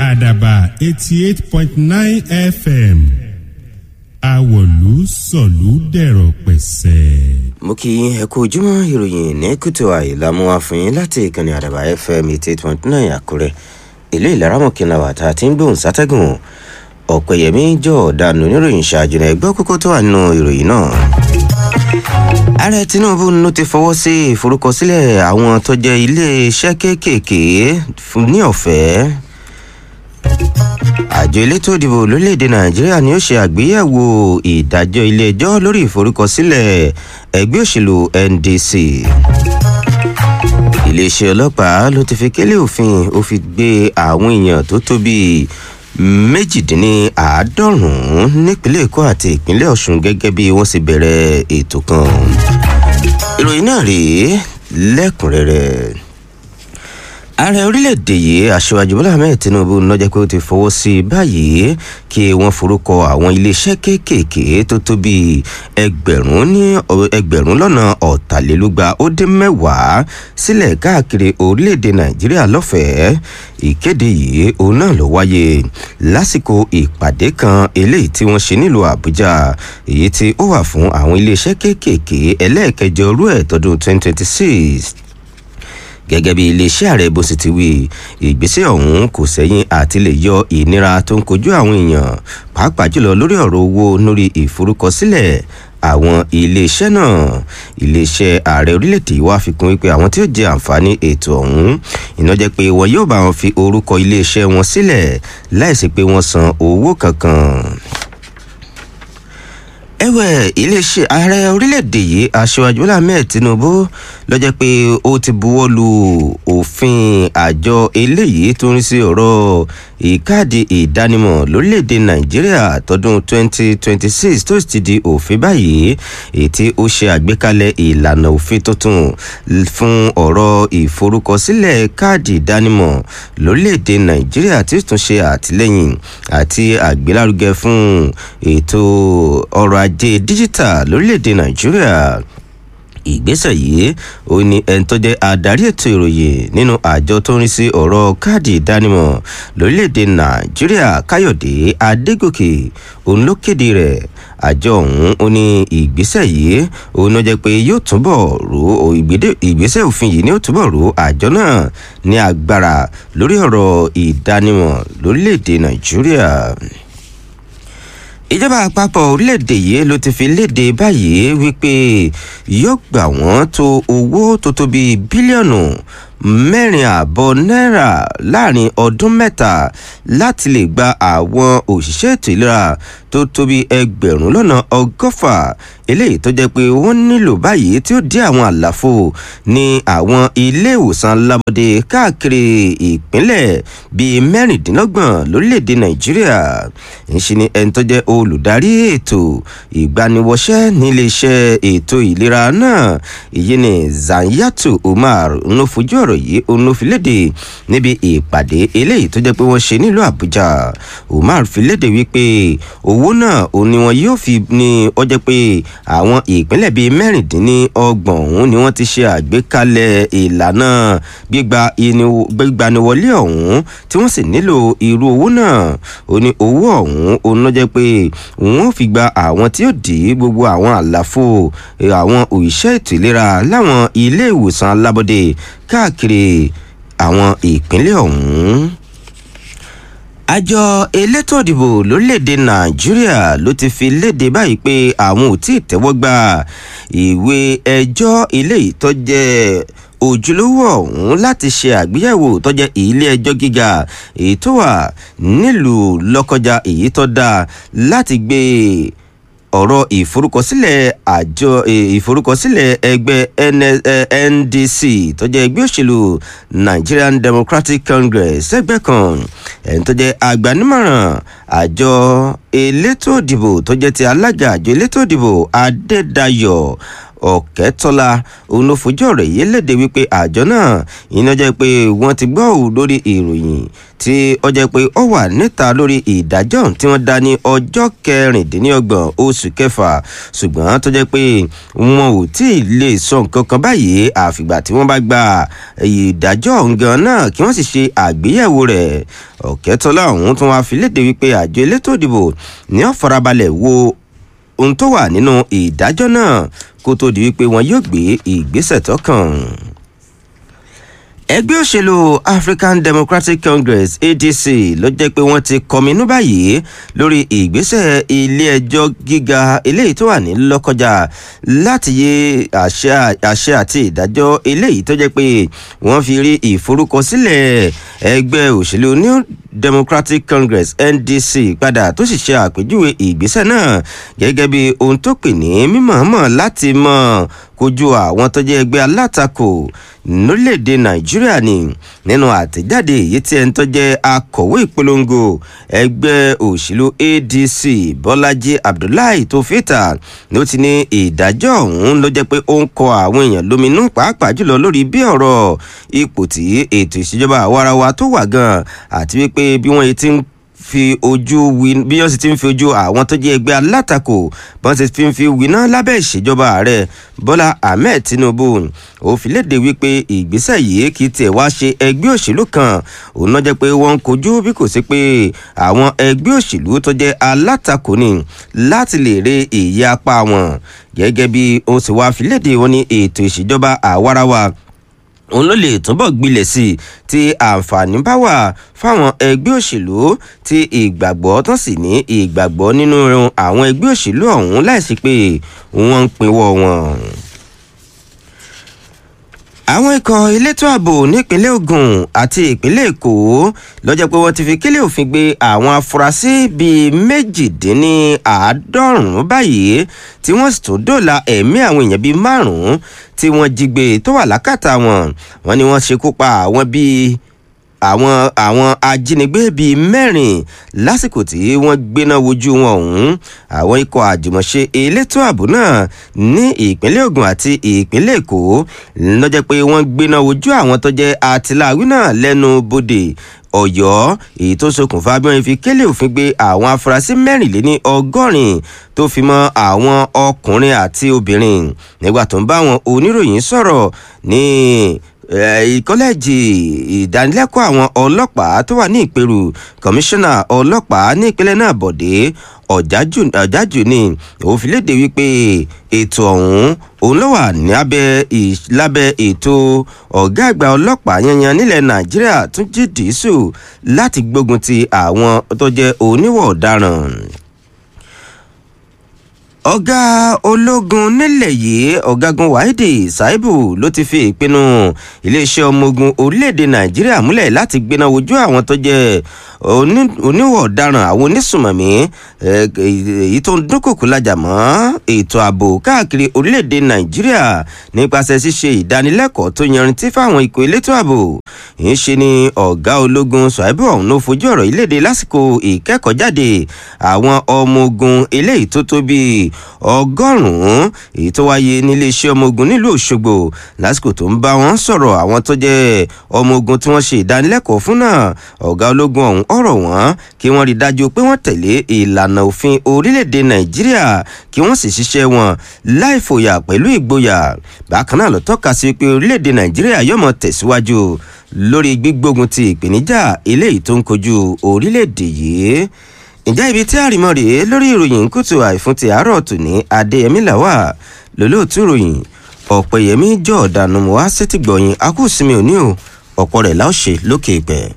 àdàbà eighty eight point nine fm àwọ̀lú sọ̀lú dẹ̀rọ̀ pẹ̀sẹ̀. mo kí yín ẹ kú ojúmọ́ ìròyìn ní kùtù àìlámú àfihàn láti ìkànnì àdàbà fm eighty eight point nine àkúrẹ́ ìlú ìlaramọ̀kìnlá wà tá a ti ń gbóhùn sátẹ́gùn ọ̀pẹ̀yẹmí jọ ọ̀daràn oníròyìn ṣáájú náà ẹgbẹ́ kókó tó wà nínú ìròyìn náà. ààrẹ tinubu ló ti fọwọ́ sí ìforúkọsílẹ̀ àwọn tó jẹ́ iléeṣẹ́ kéékèèké ní ọ̀fẹ́ àjọ elétò ìdìbò lórílẹ̀‐èdè nàìjíríà ni ó ṣe àgbéyẹ̀wò ìdájọ́ ilé-ẹjọ́ lórí ìforúkọsílẹ̀ ẹgbẹ́ òṣèlú ndc iléeṣẹ́ ọlọ́pàá ló ti fi kélé òfin ó fi gbé àwọn èèyàn tó tó bíi méjìdínláàádọ́rùn-ún nípínlẹ̀ èkó àti ìpínlẹ̀ ọ̀ṣun gẹ́gẹ́ bí wọ́n sì bẹ̀rẹ̀ ètò kan ìròyìn náà rèé lẹ́kùnrẹ́rẹ́ ààrẹ orílẹ̀-èdè yìí aṣíwájú bọ́lá ahmed tinubu lọ́jọ́ pé ó ti fọwọ́ sí i báyìí kí wọ́n forúkọ àwọn iléeṣẹ́ kéékèèké tó tó bíi ẹgbẹ̀rún ní ẹgbẹ̀rún lọ́nà ọ̀tàlélúgba ó dín mẹ́wàá sílẹ̀ káàkiri orílẹ̀-èdè nàìjíríà lọ́fẹ̀ẹ́ ìkéde yìí òun náà ló wáyé lásìkò ìpàdé kan eléyìí tí wọ́n ṣe nílùú àbújá èyí tí ó wà fún àwọn iléeṣẹ́ kéékèèké ẹlẹ́ẹ̀kẹjọ rú ẹ̀ tọdún 2026 gẹ́gẹ́ bí iléeṣẹ́ ààrẹ bó sì ti wí ìgbésẹ̀ ọ̀hún kò sẹ́yìn àti lè yọ ìnira tó ń kojú àwọn èèyàn pàápàá jùlọ lórí ọ̀rọ̀ owó lórí ìforúkọsílẹ̀ àwọn iléeṣẹ́ náà iléeṣẹ́ ààrẹ orílẹ̀-èdè wa fi kún wípé àwọn tí ó jẹ àǹfààní ètò ọ̀hún iná jẹ́ pé wọn yóò bá wọn fi orúkọ iléeṣẹ́ wọn sílẹ̀ láìsí pé wọ́n san owó kankan ẹwẹ iléeṣẹ ààrẹ orílẹ̀-èdè yìí aṣíwájú bọ́lá ahmed tinubu lọ́jọ́ pé ó ti buwọ́ lu òfin àjọ eléyìí tó ń rí sí ọ̀rọ̀ ìkáàdì ìdánimọ̀ lórílẹ̀-èdè nàìjíríà tọdún 2026 tó sì ti di òfin báyìí èyí tí ó ṣe àgbékalẹ̀ ìlànà òfin tuntun fún ọ̀rọ̀ ìforúkọsílẹ̀ káàdì ìdánimọ̀ lórílẹ̀-èdè nàìjíríà tí ó tún ṣe àtìlẹ́yìn àti àgbélárugẹ fún ètò ọrọ̀ ajé díjítà lórílẹ̀‐èdè nàìjíríà ìgbésẹ̀ yìí ó ní ẹni tó jẹ́ adarí ètò ìròyìn nínú àjọ tó ń rí sí ọ̀rọ̀ káàdì ìdánimọ̀ lórílẹ̀‐èdè nàìjíríà káyọ̀dé adégòkè òun ló kéde rẹ̀ àjọ ọ̀hún ó ní ìgbésẹ̀ yìí òun ló jẹ́ pé yóò túbọ̀ ro ìgbésẹ̀ òfin yìí ni ó túbọ̀ ro àjọ náà ní agbára lórí ọ̀rọ̀ ìdánimọ̀ lórílẹ̀‐èdè nàìjíríà ìjọba àpapọ̀ orílẹ̀-èdè yìí ló ti fi léde báyìí wípé yóò gbà wọ́n tó owó tó tó bíi bílíọ̀nù mẹ́rin ààbọ̀ náírà láàrin ọdún mẹ́ta láti lè gba àwọn òṣìṣẹ́ ètò ìlera tó tóbi ẹgbẹ̀rún lọ́nà ọgọ́fà eléyìí tó jẹ́ pé wọ́n nílò báyìí tí ó dí àwọn àlàfo ní àwọn ilé ìwòsàn alábọ́dé káàkiri ìpínlẹ̀ bíi mẹ́rìndínlọ́gbọ̀n lórílẹ̀‐èdè nàìjíríà ńṣe ni ẹni tó jẹ́ olùdarí ètò ìgbaniwọṣẹ́ níléeṣẹ́ ètò ìlera náà èyí ni zanyatu umar ń fojú ọ̀rọ̀ yìí òun ló fi léde níbi ìpàdé eléyìí tó jẹ́ pé wọ́n ṣe nílùú àbújá umar fi léde wípé owó náà òun ni wọn yóò fi ní ọ jẹ́ pé àwọn ìpínlẹ̀ bíi mẹ́rìndínlọ́gbọ̀n òun ni wọ́n ti ṣe àgbékalẹ̀ ìlànà gbígbaniwọlé ọ̀hún tí wọ́n sì nílò irú owó náà ó ní owó ọ̀hún òun ló jẹ́ pé òun ò fi gba àwọn tí ó dì í gbogbo àwọn àlàfo àwọn òṣìṣẹ́ ètò ìlera láwọn ilé ìwòsàn alábọ́dé káàkiri àwọn ìpínlẹ̀ ọ̀hún àjọ elétò ìdìbò lórílẹ̀‐èdè nàìjíríà ló ti fi léde báyìí pé àwọn ò tí ì tẹ́wọ́ gba ìwé ẹjọ́ ilé ìtọ́jẹ́ ojúlówó ọ̀hún láti ṣe àgbéyẹ̀wò tọ́jẹ́ ilé ẹjọ́ gíga èyí tó wà nílùú lọ́kọjá èyí tó dáa láti gbé ọ̀rọ̀ ìforúkọsílẹ̀ àjọ ìforúkọsílẹ̀ ẹgbẹ́ ndc tó jẹ́ ẹgbẹ́ òṣèlú nigerian democratic congress ẹgbẹ́ kan ẹni tó jẹ́ agbanímọ̀ràn àjọ elétò ìdìbò tó jẹ́ ti alága àjọ elétò ìdìbò adédayọ̀ ọ̀kẹ́tọ́lá òun ló fojú ọ̀rọ̀ yìí léde wípé àjọ náà iná jẹ́ pé wọ́n ti gbọ́ òun lórí ìròyìn tí ó jẹ́ pé ó wà níta lórí ìdájọ́ tí wọ́n dá ní ọjọ́ kẹrìndínlọ́gbọ̀n oṣù kẹfà ṣùgbọ́n tó jẹ́ pé wọn ò tí ì lè sọ nǹkan kan báyìí àfìgbà tí wọ́n bá gba ìdájọ́ ọ̀ǹgàn náà kí wọ́n sì ṣe àgbéyẹ̀wò rẹ̀ ọ̀kẹ́tọ́lá ọ̀hún tún wá fi léde wípé àjọ elétò ìdìbò ní ó farabalẹ̀ wo ohun tó wà nínú ìdájọ́ náà kó tó di wípé wọn yóò gbé ìgbésẹ̀ tó kàn ẹgbẹ́ òṣèlú african democratic congress adc ló jẹ́ pé wọ́n ti kọminú báyìí lórí ìgbésẹ̀ ilé-ẹjọ́ gíga eléyìí tó wà ní lọ́kọjá láti yé àṣẹ àti ìdájọ́ eléyìí tó jẹ́ pé wọ́n fi rí ìforúkọsílẹ̀ ẹgbẹ́ òṣèlú new democratic congress ndc padà tó sì ṣe àpèjúwe ìgbésẹ̀ náà gẹ́gẹ́ bí ohun tó pè ní mímọ̀ọ́mọ̀ láti mọ̀ kojú àwọn tó jẹ́ ẹgbẹ́ alátakò lórílẹ̀‐èdè nàìjíríà ni nínú àtẹ̀jáde èyí tí ẹni tó jẹ́ akọ̀wé ìpolongo ẹgbẹ́ òṣèlú adc bọ́lájí abdullahi tó fìtà ló ti ní ìdájọ́ ọ̀hún ló jẹ́ pé ó ń kọ àwọn èèyàn lóminú pàápàá jùlọ lórí bí ọ̀rọ̀ ipò tí ètò ìṣèjọba àwarawa tó wà gan àti wípé bí wọ́n ti ń fi ojú wí bí wọ́n sì ti ń fi ojú àwọn tó jẹ́ ẹgbẹ́ alátakò bọ́n sì fi ń fi wíná lábẹ́ ìṣèjọba ààrẹ bọ́lá ahmed tinubu ó fi léde wípé ìgbésẹ̀ yìí kì í tiẹ̀ wá ṣe ẹgbẹ́ òṣèlú kan òun náà jẹ́ pé wọ́n ń kojú bí kò sí pé àwọn ẹgbẹ́ òṣèlú tó jẹ́ alátakò ni láti lè re èyí apá wọn gẹ́gẹ́ bí ó sì wá fi léde wọn ní ètò ìṣèjọba àwarawa òun ló lè túbọ̀ gbilẹ̀ sí i tí àǹfààní bá wà fáwọn ẹgbẹ́ òṣèlú tí ìgbàgbọ́ tán sì ní ìgbàgbọ́ nínú àwọn ẹgbẹ́ òṣèlú ọ̀hún láìsí pé wọ́n ń pinwọ́ wọn àwọn ikọ̀ elétò ààbò nípínlẹ̀ ogun àti ìpínlẹ̀ èkó lọ́jọ́ pé wọ́n ti fi kílẹ̀ òfin gbé àwọn afurasí bíi méjìdínláàádọ́rùn-ún báyìí tí wọ́n sì tún dòla ẹ̀mí àwọn èèyàn bíi márùn-ún tí wọ́n jí gbé tó wà lákàtà wọn wọ́n ní wọ́n ṣekú pa àwọn bíi àwọn àwọn ajínigbé bíi mẹ́rin lásìkò tí wọ́n gbéná wojú wọn ọ̀hún àwọn ikọ̀ àjùmọ̀ṣe elétò ààbò náà ní ìpínlẹ̀ ogun àti ìpínlẹ̀ èkó lọ́jọ́ pé wọ́n gbéná wojú àwọn tó jẹ́ àtìláwí náà lẹ́nu bodè ọ̀yọ́ èyí tó ṣokùnfà bí wọ́n fi kélé òfin gbé àwọn afurasí mẹ́rìnléní ọgọ́rin tó fi mọ́ àwọn ọkùnrin àti obìnrin nígbà tó ń bá àwọn oníròyìn sọ̀rọ̀ ní kọ́lẹ́ẹ̀jì ìdánilẹ́kọ̀ọ́ àwọn ọlọ́pàá tó wà ní ìpẹ̀rù kọmíṣánná ọlọ́pàá ní ìpínlẹ̀ náà bọ̀dé ọ̀jájú ni òun fi léde wípé ètò ọ̀hún òun ló wà ní lábẹ́ ètò ọ̀gá àgbà ọlọ́pàá yanyan nílẹ̀ nàìjíríà tún jí dìísù láti gbógun ti àwọn tó jẹ́ oníwọ̀ ọ̀daràn ọ̀gá ológun nílẹ̀ yìí ọ̀gágun wáídì ṣáíbù ló ti fi ìpinnu iléeṣẹ́ ọmọ ogun orílẹ̀-èdè nàìjíríà múlẹ̀ láti gbéná wojú àwọn tó jẹ́ oníwọ̀ ọ̀daràn àwọn onísùmọ̀mí èyí tó ń dúnkòkò lajà mọ́ ètò ààbò káàkiri orílẹ̀-èdè nàìjíríà nípasẹ̀ ṣíṣe ìdánilẹ́kọ̀ọ́ tó yanrantí fáwọn ikọ̀ elétò ààbò ń ṣe ni ọ̀gá ológun ṣáíbù ọ̀hún ló fojú ọ̀rọ̀ ìlédè lásìkò ìkẹ́kọ̀ọ́jáde àwọn ọmọ ogun eléyìí tó tó bíi ọgọ́rùn-ún èyí tó wáyé níléeṣẹ́ ọmọ ogun nílùú òṣogbo lásìkò tó ń bá wọn sọ̀rọ̀ àwọn tó jẹ́ ọmọ ogun tí wọ́n ṣe ìdánilẹ́kọ̀ọ́ fún náà ọ̀gá ológun ọ̀hún ọ̀rọ̀ wọn kí wọ́n rí dájú pé wọ́n tẹ̀lé ìlànà òfin orílẹ̀-èdè nàìjíríà kí wọ́n sì ṣiṣẹ́ wọn láì fòyà pẹ̀lú ìgboyà bákan náà ló tọ́ka sí pé orílẹ̀-èdè nàìjíríà yóò mọ̀ tẹ̀síwájú lórí gbígbógun ti ìpèníjà eléyìí tó ń kojú orílẹ̀-èdè yìí ǹjẹ́ ibi tí àrìmọ́ rèé lórí ìròyìn kùtù àìfún ti àárọ̀ tòní adéyẹmí làwà lólóòtú ìròyìn ọ̀pẹ̀yẹmí jọ̀ọ́dánù wá sétìgbọ̀yìn akúùsinmi òní o ọ̀pọ̀ rẹ̀ láòṣe lókè ìpẹ́.